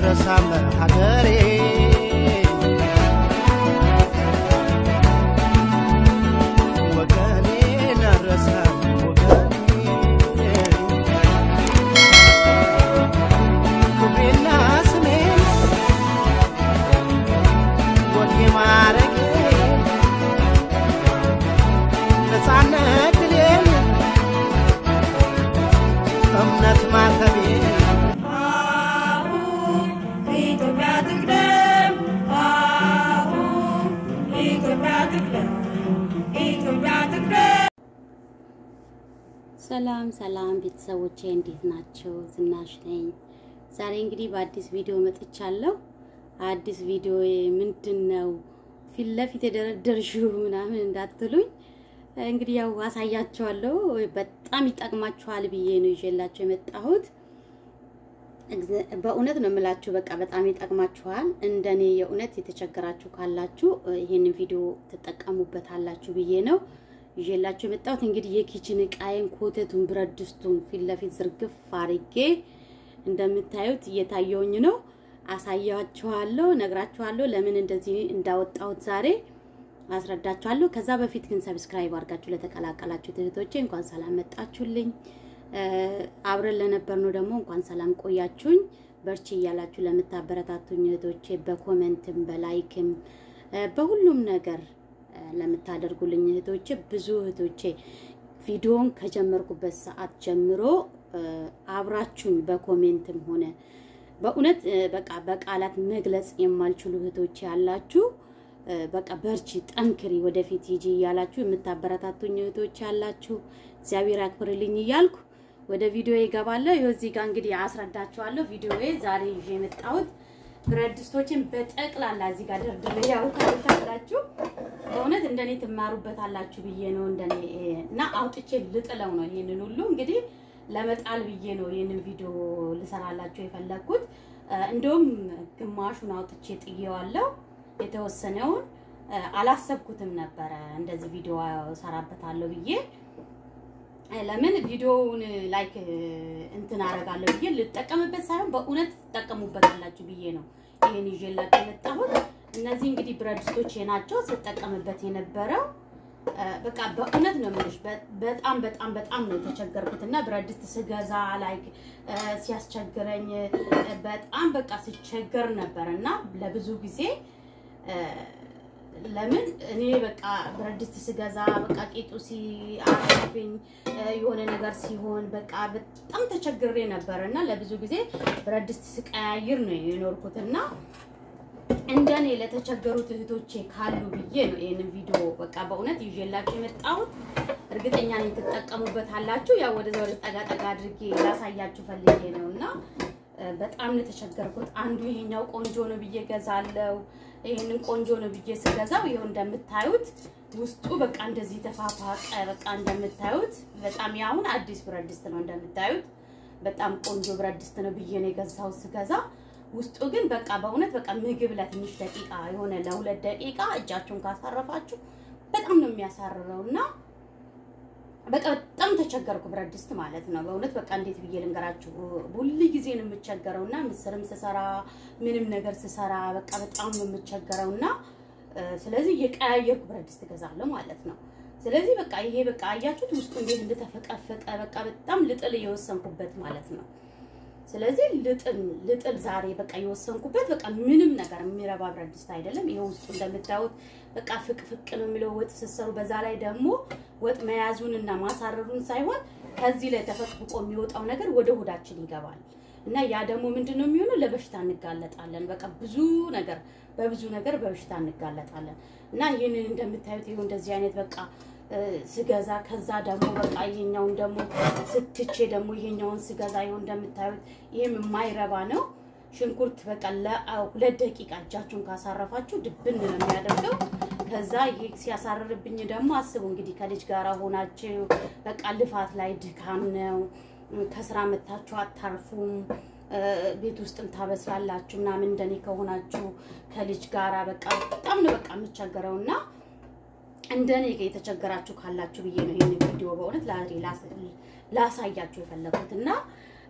አረሳም ሀገሬ ወገኔን አረሳም ወገኔ ክብሬና ስሜ ወኔ ማረጌ ነፃነት ድሌን እምነት ማተቤ ኢትዮጵያ ትቅደም አሁን ኢትዮጵያ ትቅደም ኢትዮጵያ ትቅደም ሰላም ሰላም ቤተሰቦቼ እንዴት ናቸው? ዝናሽ ነኝ። ዛሬ እንግዲህ በአዲስ ቪዲዮ መጥቻለሁ። አዲስ ቪዲዮ ምንድን ነው ፊት ለፊት የደረደርሽው ምናምን እንዳትሉኝ፣ እንግዲህ ያው አሳያችኋለሁ። በጣም ይጠቅማችኋል ብዬ ነው ይዤላቸው የመጣሁት። እግዘ- በእውነት ነው የምላችሁ፣ በቃ በጣም ይጠቅማችኋል። እንደኔ የእውነት የተቸገራችሁ ካላችሁ ይሄንን ቪዲዮ ትጠቀሙበታላችሁ ብዬ ነው ይዤላችሁ የመጣሁት። እንግዲህ የኪችን እቃዬን፣ ኮተቱን፣ ብረት ድስቱን ፊት ለፊት ዝርግፍ አርጌ እንደምታዩት እየታየውኝ ነው። አሳያችኋለሁ፣ ነግራችኋለሁ፣ ለምን እንደዚህ እንዳወጣሁት ዛሬ አስረዳችኋለሁ። ከዛ በፊት ግን ሰብስክራይብ አድርጋችሁ ለተቀላቀላችሁ እህቶቼ እንኳን ሰላም መጣችሁልኝ። እ፣ አብረን ለነበርነው ደግሞ እንኳን ሰላም ቆያችሁኝ። በርቺ እያላችሁ ለምታበረታቱኝ እህቶቼ በኮመንትም በላይክም እ፣ በሁሉም ነገር እ፣ ለምታደርጉልኝ እህቶቼ ብዙ እህቶቼ ቪዲዮን ከጀመርኩበት ሰዓት ጀምሮ እ፣ አብራችሁኝ በኮሜንትም ሆነ በእውነት እ፣ በቃ በቃላት መግለጽ የማልችሉ እህቶቼ ያላችሁ እ፣ በቃ በርቺ፣ ጠንክሪ፣ ወደፊት ሂጂ እያላችሁ የምታበረታቱኝ እህቶቼ ያላችሁ እግዚአብሔር ያክብርልኝ እያልኩ ወደ ቪዲዮ ይገባለሁ። ይኸው እዚህ ጋር እንግዲህ አስረዳችኋለሁ። ቪዲዮዬ ዛሬ ይዤ የመጣሁት ብረት ድስቶችን በጠቅላላ እዚህ ጋር ደርድሬ ያው ታውቃላችሁ። በእውነት እንደኔ ትማሩበታላችሁ ብዬ ነው እንደኔ እና አውጥቼ ልጥለው ነው ይሄንን ሁሉ እንግዲህ ለመጣል ብዬ ነው ይህንን ቪዲዮ ልሰራላችሁ የፈለግኩት። እ፣ እንደውም ግማሹን አውጥቼ ጥዬዋለሁ። የተወሰነውን እ፣ አላሰብኩትም ነበረ እንደዚህ ቪዲዮ ሰራበታለሁ ብዬ እ፣ ለምን ቪዲዮውን ላይክ እንትን አደርጋለሁ ብዬ ልጠቀምበት ሳይሆን በእውነት ትጠቀሙበታላችሁ ብዬ ነው ይሄን ይዤላችሁ የመጣሁት። እነዚህ እንግዲህ ብረት ድስቶቼ ናቸው ስጠቀምበት የነበረው እ፣ በቃ በእውነት ነው የምልሽ በ- በጣም በጣም በጣም ነው የተቸገርኩት እና ብረት ድስት ስገዛ ላይክ እ፣ ሲያስቸግረኝ እ፣ በጣም በቃ ስቸገር ነበር እና ለብዙ ጊዜ እ፣ ለምን እኔ በቃ ብረት ድስት ስገዛ በቃ ቂጡ ሲአርብኝ የሆነ ነገር ሲሆን በቃ በጣም ተቸግሬ ነበር እና ለብዙ ጊዜ ብረት ድስት ስቀያይር ነው የኖርኩት እና እንደኔ ለተቸገሩት እህቶቼ ካሉ ብዬ ነው ይህንን ቪዲዮ በቃ በእውነት ይዤላችሁ የመጣሁት። እርግጠኛ ነኝ ትጠቀሙበታላችሁ። ያው ወደዛ ወደ ጠጋ ጠጋ አድርጌ ላሳያችሁ ፈልጌ ነው እና እ፣ በጣም ነው የተቸገርኩት። አንዱ ይሄኛው ቆንጆ ነው ብዬ ገዛለው። ይሄንን ቆንጆ ነው ብዬ ስገዛው ይኸው እንደምታዩት ውስጡ በቃ እንደዚህ ተፋፋቀ። በቃ እንደምታዩት በጣም ያሁን አዲስ ብረት ድስት ነው እንደምታዩት በጣም ቆንጆ ብረት ድስት ነው ብዬ ነው የገዛው ስገዛ ውስጡ ግን በቃ በእውነት በቃ ምግብ ለትንሽ ደቂቃ የሆነ ለሁለት ደቂቃ እጃችሁን ካሳረፋችሁ በጣም ነው የሚያሳርረው እና በቃ በጣም ተቸገርኩ። ብረት ድስት ማለት ነው በእውነት በቃ እንዴት ብዬ ልንገራችሁ። ሁል ጊዜ ነው የምቸገረው እና ምስርም ስሰራ ምንም ነገር ስሰራ በቃ በጣም ነው የምቸገረው እና እ፣ ስለዚህ የቀያየርኩ ብረት ድስት እገዛለሁ ማለት ነው። ስለዚህ በቃ ይሄ በቃ አያችሁት ውስጡ እንዴት እንደተፈቀፈቀ በቃ በጣም ልጥል የወሰንኩበት ማለት ነው። ስለዚህ ልጥል ልጥል ዛሬ በቃ የወሰንኩበት በቃ ምንም ነገር የሚረባ ብረት ድስት አይደለም። ይሄ ውስጡ እንደምታዩት በቃ ፍቅፍቅ ነው የሚለው ወጥ ስትሰሩ። በዛ ላይ ደግሞ ወጥ መያዙን እና ማሳረሩን ሳይሆን ከዚህ ላይ ተፈቅፍቆ የሚወጣው ነገር ወደ ሆዳችን ይገባል እና ያ ደግሞ ምንድን ነው የሚሆነው? ለበሽታ እንጋለጣለን። በቃ ብዙ ነገር በብዙ ነገር በበሽታ እንጋለጣለን እና ይህንን እንደምታዩት ይኸው እንደዚህ አይነት በቃ እ፣ ስገዛ ከዛ ደግሞ በቃ ይሄኛውን ደግሞ ስትቼ ደግሞ ይሄኛውን ስገዛ ይኸው እንደምታዩት ይሄም የማይረባ ነው። ሽንኩርት በቃ ለሁለት ደቂቃ እጃችሁን ካሳረፋችሁ ድብን ነው የሚያደርገው። ከዛ ይህ ሲያሳርርብኝ ደግሞ አስቡ እንግዲህ ከልጅ ጋር ሆናችሁ በቃ ልፋት ላይ ድካም ነው። ከስራ መታችሁ አታርፉም። እ፣ ቤት ውስጥም ታበስላላችሁ ምናምን እንደኔ ከሆናችሁ ከልጅ ጋራ በቃ በጣም ነው በቃ የምቸገረው እና እንደኔ የተቸገራችሁ ካላችሁ ብዬ ነው ይሄን ቪዲዮ በእውነት ላ- ላስ- ላሳያችሁ የፈለኩት እና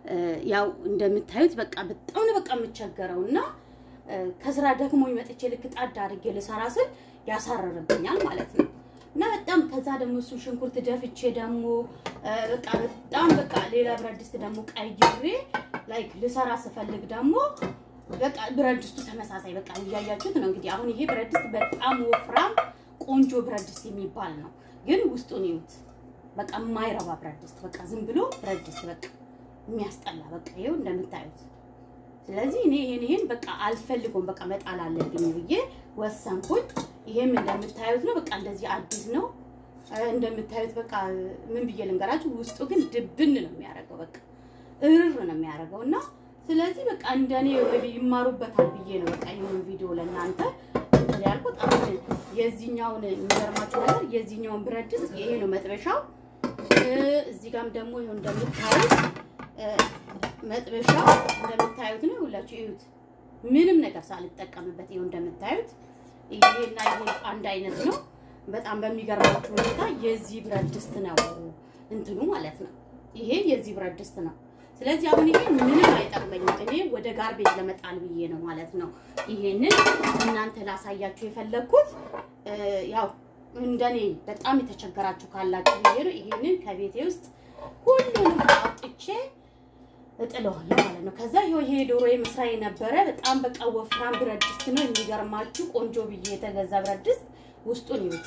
ያው እንደምታዩት በቃ በጣም ነው በቃ የምቸገረው እና ከስራ ደክሞኝ መጥቼ ልክ ጣድ አድርጌ ልሰራ ስል ያሳረርብኛል ማለት ነው። እና በጣም ከዛ ደግሞ እሱ ሽንኩርት ደፍቼ ደግሞ በቃ በጣም በቃ ሌላ ብረት ድስት ደግሞ ቀይሬ ላይክ ልሰራ ስፈልግ ደግሞ በቃ ብረት ድስቱ ተመሳሳይ በቃ እያያችሁት ነው እንግዲህ። አሁን ይሄ ብረት ድስት በጣም ወፍራም ቆንጆ ብረት ድስት የሚባል ነው፣ ግን ውስጡን ይዩት። በቃ የማይረባ ብረት ድስት በቃ ዝም ብሎ ብረት ድስት በቃ የሚያስጠላ በቃ ይኸው እንደምታዩት። ስለዚህ እኔ ይሄን ይሄን በቃ አልፈልገውም፣ በቃ መጣል አለብኝ ብዬ ወሰንኩኝ። ይሄም እንደምታዩት ነው፣ በቃ እንደዚህ አዲስ ነው እንደምታዩት። በቃ ምን ብዬ ልንገራችሁ፣ ውስጡ ግን ድብን ነው የሚያደርገው፣ በቃ እርር ነው የሚያደርገው እና ስለዚህ በቃ እንደኔ ይማሩበታል ብዬ ነው በቃ ይሁን ቪዲዮ ለእናንተ እንትን ያልኩት። አሁን የዚህኛውን የሚገርማችሁ ነገር የዚህኛውን ብረት ድስት ይሄ ነው መጥበሻው። እዚህ ጋርም ደግሞ ይሁን እንደምታዩት መጥበሻው እንደምታዩት ነው። ሁላችሁ እዩት፣ ምንም ነገር ሳልጠቀምበት ይሁን እንደምታዩት ይሄና ይሄ አንድ አይነት ነው። በጣም በሚገርማችሁ ሁኔታ የዚህ ብረት ድስት ነው እንትኑ ማለት ነው። ይሄ የዚህ ብረት ድስት ነው። ስለዚህ አሁን ይሄ ምንም አይጠቅመኝም። እኔ ወደ ጋርቤጅ ለመጣል ብዬ ነው ማለት ነው ይሄንን እናንተ ላሳያችሁ የፈለግኩት። ያው እንደኔ በጣም የተቸገራችሁ ካላችሁ ብዬ ነው ይሄንን ከቤቴ ውስጥ ሁሉንም አውጥቼ እጥለዋለሁ ማለት ነው። ከዛ ይሄ ይሄ ዶሮ መስሪያ የነበረ በጣም በቃ ወፍራም ብረት ድስት ነው። የሚገርማችሁ ቆንጆ ብዬ የተገዛ ብረት ድስት ውስጡን ይዩት።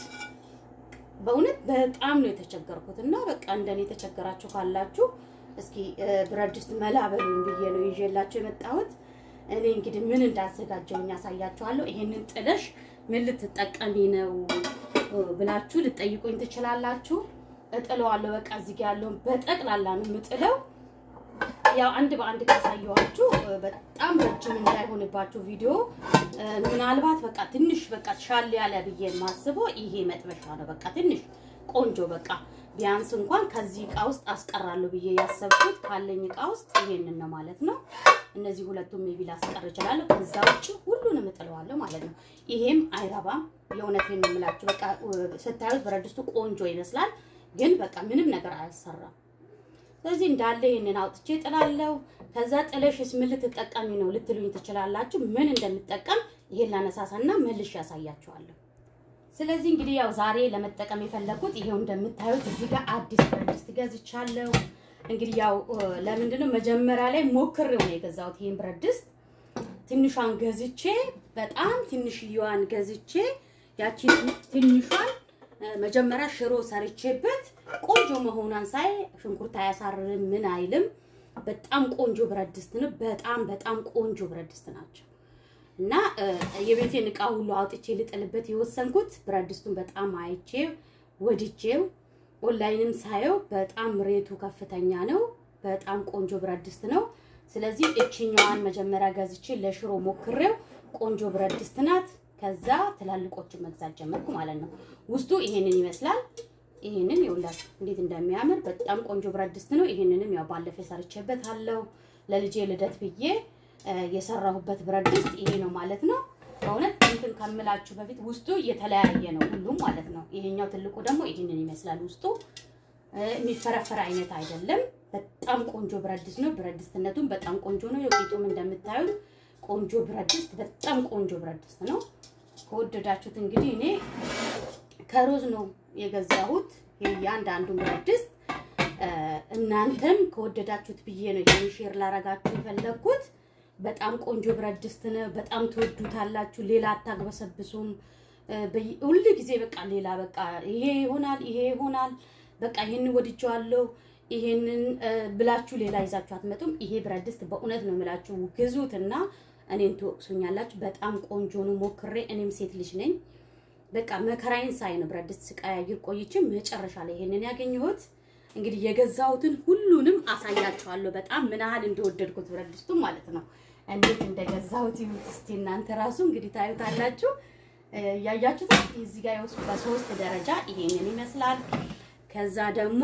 በእውነት በጣም ነው የተቸገርኩት እና በቃ እንደኔ የተቸገራችሁ ካላችሁ እስኪ ብረት ድስት መላ በሉኝ ብዬ ነው ይዤላችሁ የመጣሁት። እኔ እንግዲህ ምን እንዳዘጋጀውኝ ያሳያችኋለሁ። ይሄንን ጥለሽ ምን ልትጠቀሚ ነው ብላችሁ ልጠይቁኝ ትችላላችሁ። እጥለዋለሁ። በቃ እዚህ ጋር ያለውን በጠቅላላ ነው የምጥለው። ያው አንድ በአንድ ካሳየኋችሁ በጣም ረጅም እንዳይሆንባችሁ ቪዲዮ ምናልባት በቃ ትንሽ በቃ ሻል ያለ ብዬ የማስበው ይሄ መጥበሻ ነው። በቃ ትንሽ ቆንጆ በቃ ቢያንስ እንኳን ከዚህ እቃ ውስጥ አስቀራለሁ ብዬ ያሰብኩት ካለኝ እቃ ውስጥ ይሄንን ነው ማለት ነው። እነዚህ ሁለቱም ሜቢ ላስቀር እችላለሁ። ከዛ ውጭ ሁሉንም እጥለዋለሁ ማለት ነው። ይሄም አይረባም። የእውነቴን ነው የምላችሁ። በቃ ስታዩት ብረት ድስቱ ቆንጆ ይመስላል፣ ግን በቃ ምንም ነገር አያሰራም። ስለዚህ እንዳለ ይሄንን አውጥቼ ጥላለሁ። ከዛ ጥለሽስ ምን ልትጠቀሚ ነው ልትሉኝ ትችላላችሁ። ምን እንደምጠቀም ይሄን ላነሳሳና መልሼ ያሳያችኋለሁ። ስለዚህ እንግዲህ ያው ዛሬ ለመጠቀም የፈለኩት ይሄው እንደምታዩት እዚህ ጋር አዲስ ብረት ድስት ገዝቻለሁ። እንግዲህ ያው ለምንድን ነው መጀመሪያ ላይ ሞክሬው ነው የገዛሁት ይሄን ብረት ድስት። ትንሿን ገዝቼ በጣም ትንሽዬዋን ገዝቼ ያቺ ትንሿን መጀመሪያ ሽሮ ሰርቼበት ቆንጆ መሆኗን ሳይ ሽንኩርት አያሳርርም ምን አይልም። በጣም ቆንጆ ብረት ድስት ነው። በጣም በጣም ቆንጆ ብረት ድስት ናቸው። እና የቤቴን እቃ ሁሉ አውጥቼ ልጥልበት የወሰንኩት ብረት ድስቱን በጣም አይቼ ወድጄው ኦንላይንም ሳየው በጣም ሬቱ ከፍተኛ ነው። በጣም ቆንጆ ብረት ድስት ነው። ስለዚህ እችኛዋን መጀመሪያ ገዝቼ ለሽሮ ሞክሬው ቆንጆ ብረት ድስት ናት። ከዛ ትላልቆችን መግዛት ጀመርኩ ማለት ነው። ውስጡ ይሄንን ይመስላል። ይሄንን ይኸውላችሁ እንዴት እንደሚያምር በጣም ቆንጆ ብረት ድስት ነው። ይሄንንም ያው ባለፈ ሰርቼበት አለው ለልጄ ልደት ብዬ የሰራሁበት ብረት ድስት ይሄ ነው ማለት ነው። በእውነት እንትን ከምላችሁ በፊት ውስጡ የተለያየ ነው ሁሉም ማለት ነው። ይሄኛው ትልቁ ደግሞ ይሄንን ይመስላል። ውስጡ የሚፈረፈር አይነት አይደለም። በጣም ቆንጆ ብረት ድስት ነው። ብረት ድስትነቱም በጣም ቆንጆ ነው። የቂጡም እንደምታዩት ቆንጆ ብረት ድስት፣ በጣም ቆንጆ ብረት ድስት ነው። ከወደዳችሁት እንግዲህ እኔ ከሮዝ ነው የገዛሁት የእያንዳንዱን ብረት ድስት እናንተም ከወደዳችሁት ብዬ ነው ይሄን ሼር ላረጋችሁ የፈለግኩት። በጣም ቆንጆ ብረት ድስት ነው። በጣም ትወዱታላችሁ። ሌላ አታግበሰብሱም። ሁሉ ጊዜ በቃ ሌላ በቃ ይሄ ይሆናል ይሄ ይሆናል በቃ ይሄን ወድጀዋለሁ ይሄንን ብላችሁ ሌላ ይዛችሁ አትመጡም። ይሄ ብረት ድስት በእውነት ነው የምላችሁ ግዙትና እኔን ትወቅሱኛላችሁ። በጣም ቆንጆ ነው። ሞክሬ እኔም ሴት ልጅ ነኝ። በቃ መከራዬን ሳይ ነው ብረት ድስት ስቀያይር ቆይቼ መጨረሻ ላይ ይሄንን ያገኘሁት። እንግዲህ የገዛሁትን ሁሉንም አሳያችኋለሁ። በጣም ምን ያህል እንደወደድኩት ብረት ድስቱ ማለት ነው። እንዴት እንደገዛሁት ይሁት እስቲ እናንተ ራሱ እንግዲህ ታዩታላችሁ። እያያችሁት እዚህ ጋር የውስጥ በሶስት ደረጃ ይሄንን ይመስላል። ከዛ ደግሞ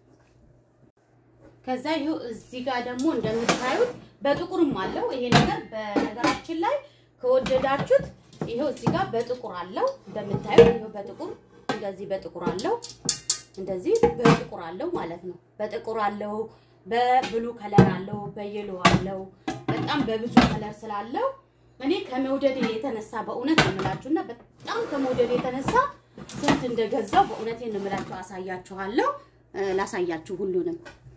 ከዛ ይኸው እዚህ ጋር ደግሞ እንደምታዩት በጥቁርም አለው ይሄ ነገር። በነገራችን ላይ ከወደዳችሁት ይኸው እዚህ ጋር በጥቁር አለው እንደምታዩት፣ ይኸው በጥቁር እንደዚህ በጥቁር አለው እንደዚህ በጥቁር አለው ማለት ነው። በጥቁር አለው በብሉ ከለር አለው፣ በየሎ አለው። በጣም በብዙ ከለር ስላለው እኔ ከመውደድ የተነሳ በእውነት ነው የምላችሁ እና በጣም ከመውደድ የተነሳ ስንት እንደገዛው በእውነት ነው የምላችሁ። አሳያችኋለሁ፣ ላሳያችሁ ሁሉንም።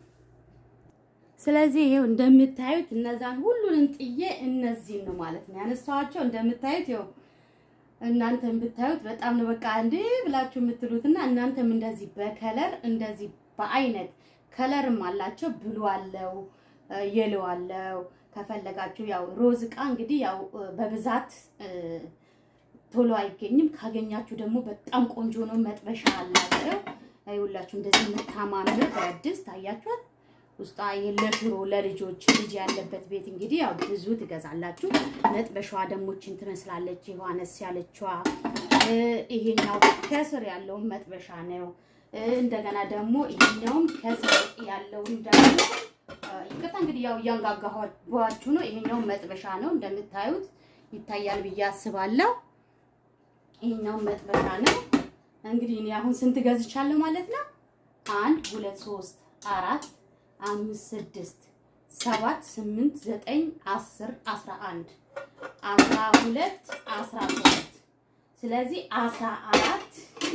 ስለዚህ ይሄው እንደምታዩት እነዛን ሁሉንም ጥዬ እነዚህን ነው ማለት ነው ያነሳኋቸው። እንደምታዩት ይኸው እናንተም ብታዩት በጣም ነው በቃ እንዴ ብላችሁ የምትሉትና እናንተም እንደዚህ በከለር እንደዚህ በአይነት ከለርም አላቸው። ብሉ አለው፣ የሎ አለው። ከፈለጋችሁ ያው ሮዝ እቃ እንግዲህ ያው በብዛት ቶሎ አይገኝም። ካገኛችሁ ደግሞ በጣም ቆንጆ ነው። መጥበሻ አላቸው። ይኸውላችሁ እንደዚህ የምታማምር ብረት ድስት አያችኋት። ውስጧ ለሽሮ ለልጆች ልጅ ያለበት ቤት እንግዲህ ያው ብዙ ትገዛላችሁ። መጥበሻዋ ደግሞ እችን ትመስላለች። ዮሐንስ ያለችዋ ይሄኛው ከስር ያለውን መጥበሻ ነው። እንደገና ደግሞ ይሄኛውም ከስር ያለውን ደግሞ ይቅርታ እንግዲህ ያው እያንጋጋኋችሁ ነው። ይሄኛውም መጥበሻ ነው እንደምታዩት ይታያል ብዬ አስባለሁ። ይሄኛውም መጥበሻ ነው። እንግዲህ እኔ አሁን ስንት ገዝቻለሁ ማለት ነው? አንድ ሁለት ሶስት አራት አምስት ስድስት ሰባት ስምንት ዘጠኝ አስር አስራ አንድ አስራ ሁለት አስራ ሶስት ስለዚህ አስራ አራት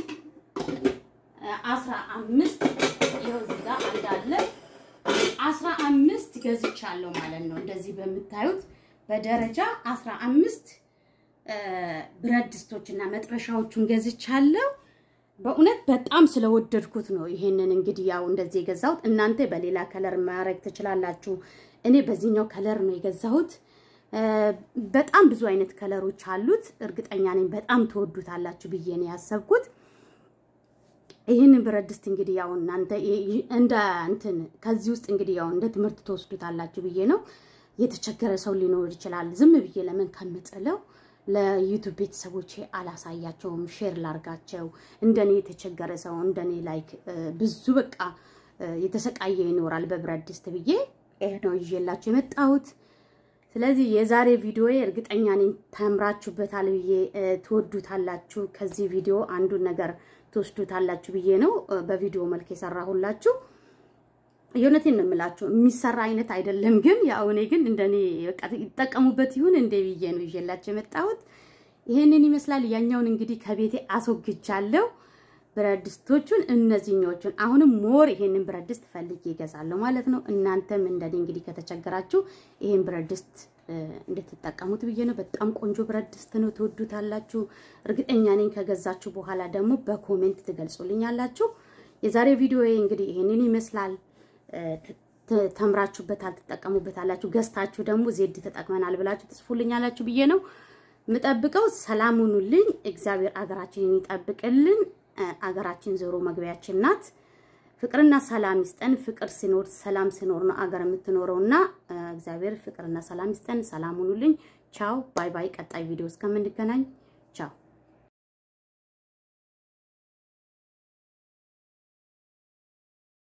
አስራ አምስት ይኸው እዚህ ጋር እንዳለ አስራ አምስት ገዝቻለሁ ማለት ነው። እንደዚህ በምታዩት በደረጃ አስራ አምስት ብረት ድስቶች እና መጥበሻዎቹን ገዝቻለሁ። በእውነት በጣም ስለወደድኩት ነው ይሄንን እንግዲህ ያው እንደዚህ የገዛሁት። እናንተ በሌላ ከለር ማድረግ ትችላላችሁ። እኔ በዚህኛው ከለር ነው የገዛሁት። በጣም ብዙ አይነት ከለሮች አሉት። እርግጠኛ ነኝ በጣም ትወዱታላችሁ ብዬ ነው ያሰብኩት። ይህንን ብረት ድስት እንግዲህ ያው እናንተ እንደ እንትን ከዚህ ውስጥ እንግዲህ ያው እንደ ትምህርት ትወስዱታላችሁ ብዬ ነው። የተቸገረ ሰው ሊኖር ይችላል። ዝም ብዬ ለምን ከምጥለው ለዩቱብ ቤተሰቦቼ አላሳያቸውም፣ ሼር ላርጋቸው። እንደኔ የተቸገረ ሰው እንደኔ ላይክ ብዙ በቃ የተሰቃየ ይኖራል በብረት ድስት ብዬ ይሄ ነው ይዤላችሁ የመጣሁት። ስለዚህ የዛሬ ቪዲዮ እርግጠኛ ነኝ ተምራችሁበታል ብዬ ትወዱታላችሁ። ከዚህ ቪዲዮ አንዱን ነገር ትወስዱታላችሁ ብዬ ነው በቪዲዮ መልክ የሰራሁላችሁ። የእውነቴን ነው የምላችሁ። የሚሰራ አይነት አይደለም፣ ግን ያው እኔ ግን እንደኔ በቃ ይጠቀሙበት ይሁን እንደ ብዬ ነው ይዤላችሁ የመጣሁት። ይሄንን ይመስላል። ያኛውን እንግዲህ ከቤቴ አስወግጃለሁ። ብረት ድስቶቹን እነዚህኞቹን አሁንም ሞር ይሄንን ብረት ድስት ፈልጌ ይገዛለሁ ማለት ነው። እናንተም እንደኔ እንግዲህ ከተቸገራችሁ ይሄን ብረት ድስት እንድትጠቀሙት ብዬ ነው። በጣም ቆንጆ ብረት ድስት ነው፣ ትወዱታላችሁ። እርግጠኛ ነኝ ከገዛችሁ በኋላ ደግሞ በኮሜንት ትገልጹልኛላችሁ። የዛሬ ቪዲዮ እንግዲህ ይሄንን ይመስላል። ተምራችሁበታል፣ ትጠቀሙበታላችሁ። ገዝታችሁ ደግሞ ዜድ ተጠቅመናል ብላችሁ ትጽፉልኛላችሁ ብዬ ነው የምጠብቀው። ሰላም ሁኑልኝ። እግዚአብሔር አገራችንን ይጠብቅልን። አገራችን ዞሮ መግቢያችን ናት። ፍቅርና ሰላም ይስጠን። ፍቅር ሲኖር ሰላም ሲኖር ነው አገር የምትኖረው እና እግዚአብሔር ፍቅርና ሰላም ይስጠን። ሰላም ሁኑልኝ። ቻው ባይ ባይ። ቀጣይ ቪዲዮ እስከምንገናኝ ቻው።